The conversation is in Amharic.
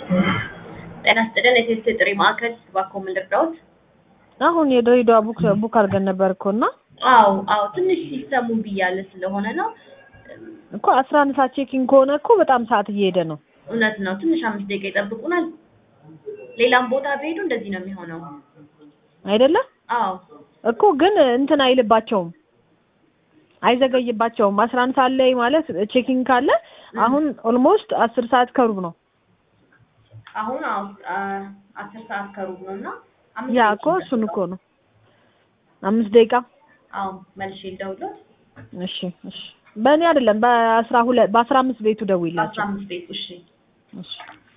ጤና ይስጥልን የቴስት ጥሪ ማዕከል እባክዎ ምን ልርዳዎት? አሁን የድሬዳዋ ቡክ ቡክ አድርገን ነበር እኮ እና አዎ አዎ ትንሽ ሲስተሙ ብያለ ስለሆነ ነው። እኮ አስራ አንድ ሰዓት ቼኪንግ ከሆነ እኮ በጣም ሰዓት እየሄደ ነው። እውነት ነው። ትንሽ አምስት ደቂቃ ይጠብቁናል። ሌላም ቦታ ቢሄዱ እንደዚህ ነው የሚሆነው። አይደለ አዎ እኮ ግን እንትን አይልባቸውም አይዘገይባቸውም። አስራ አንድ ሰዓት ላይ ማለት ቼኪንግ ካለ አሁን ኦልሞስት አስር ሰዓት ከሩብ ነው። አሁን አዎ አ- አስር ሰዓት ከሩብ ነው እና አምስት ያ ደቂቃ እኮ እሱን እኮ ነው አምስት ደቂቃ አዎ መልሼ ልደውልዎት። እሺ እሺ በእኔ አይደለም በአስራ ሁለት በአስራ አምስት ቤቱ አስራ ደውይላቸው አምስት ቤት እሺ እሺ